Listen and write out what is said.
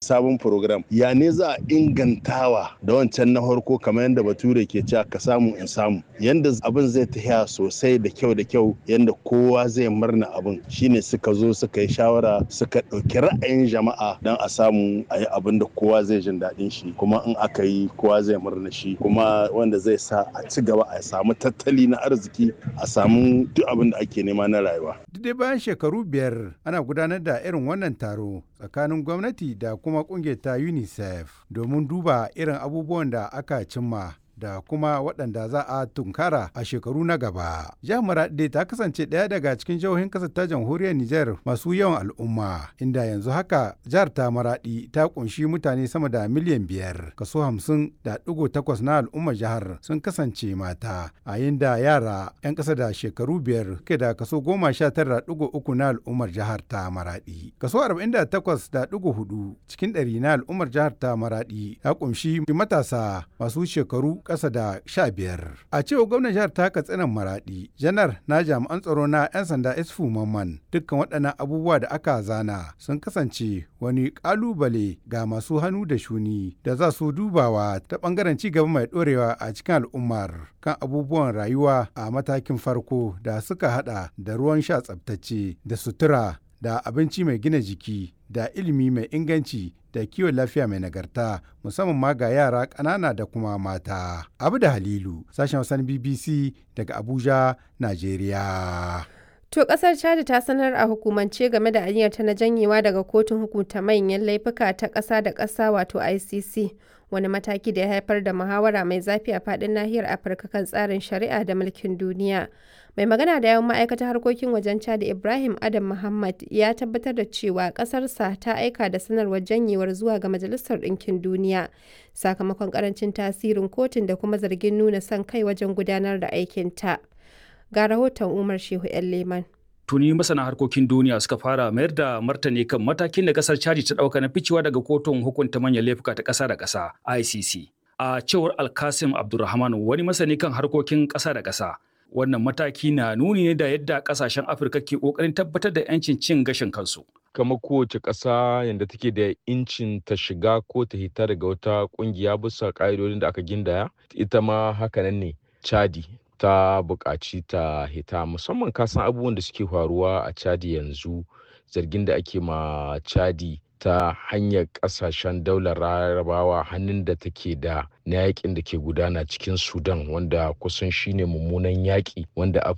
sabon program ya ne za a ingantawa da wancan na farko kamar yadda bature ke cewa ka samu in samu yanda abin zai tafiya sosai da kyau da kyau yanda kowa zai murna abin shine suka zo suka yi shawara suka ɗauki ra'ayin jama'a don a samu a yi abin da kowa zai jin daɗin shi kuma in aka yi kowa zai murna shi kuma wanda zai sa a ci gaba a samu tattali na arziki a samu duk abin da ake nema na rayuwa. Duk bayan shekaru biyar ana gudanar da irin wannan taro tsakanin gwamnati da kuma kungiyar ta UNICEF domin duba irin abubuwan da aka cimma da kuma waɗanda za a tunkara a shekaru na gaba. Jihar Maraɗi ta kasance ɗaya daga cikin jihohin ƙasar ta jamhuriyar Nijar masu yawan al'umma, inda yanzu haka jihar ta Maraɗi ta ƙunshi mutane sama da miliyan biyar. Kaso hamsin da ɗigo takwas na al'ummar jihar sun kasance mata, a da yara 'yan ƙasa da shekaru biyar ke da kaso goma sha tara ɗigo uku na al'ummar jihar ta Maraɗi. Kaso arba'in da takwas da ɗigo hudu cikin ɗari na al'ummar jihar ta Maraɗi ya ƙunshi matasa masu shekaru ƙasa da sha biyar. A cewa gwamnan jihar ta katsinan maraɗi, janar na jami'an tsaro na 'yan sanda isfu mamman dukkan waɗannan abubuwa da aka zana sun kasance wani ƙalubale ga masu hannu da shuni da za su dubawa ta ɓangaren ci gaba mai ɗorewa a cikin al'ummar kan abubuwan rayuwa a matakin farko da suka haɗa da ruwan sha tsabtacce da sutura da abinci mai gina jiki da ilimi mai inganci da kiwon lafiya mai nagarta musamman ma ga yara ƙanana da kuma mata. Abu da Halilu, sashen wasan BBC daga Abuja, Najeriya. To kasar Chad ta sanar a hukumance game da aniyarta na janyewa daga kotun hukunta manyan laifuka ta ƙasa da ƙasa wato ICC. Wani mataki da ya haifar da muhawara mai zafi a faɗin nahiyar Afirka kan tsarin shari'a da mulkin duniya. Mai magana da yawan ma'aikatar harkokin wajen Chad Ibrahim Adam Muhammad ya tabbatar da cewa ƙasarsa ta aika da sanarwar janyewar zuwa ga Majalisar Ɗinkin Duniya sakamakon ƙarancin tasirin kotun da kuma zargin nuna son kai wajen gudanar da aikinta. Ga rahoton Umar Shehu 'yan Leman. tuni masana harkokin duniya suka fara mayar da martani kan matakin da kasar chadi ta dauka na ficewa daga kotun hukunta manyan laifuka ta kasa da kasa ICC. A cewar Alkasim Abdulrahman wani masani kan harkokin kasa da kasa. Wannan mataki na nuni ne da yadda kasashen Afirka ke kokarin tabbatar da 'yancin cin gashin kansu. kamar kowace ƙasa yadda take da incin ta shiga ko ta hita daga wata ƙungiya bisa ƙa'idodin da aka gindaya ita ma hakanan ne chadi ta buƙaci ta hita musamman kasan abubuwan da suke faruwa a chadi yanzu zargin da ake ma chadi ta hanyar ƙasashen daular larabawa hannun da take da na yakin da ke gudana cikin sudan wanda kusan shine mummunan yaƙi wanda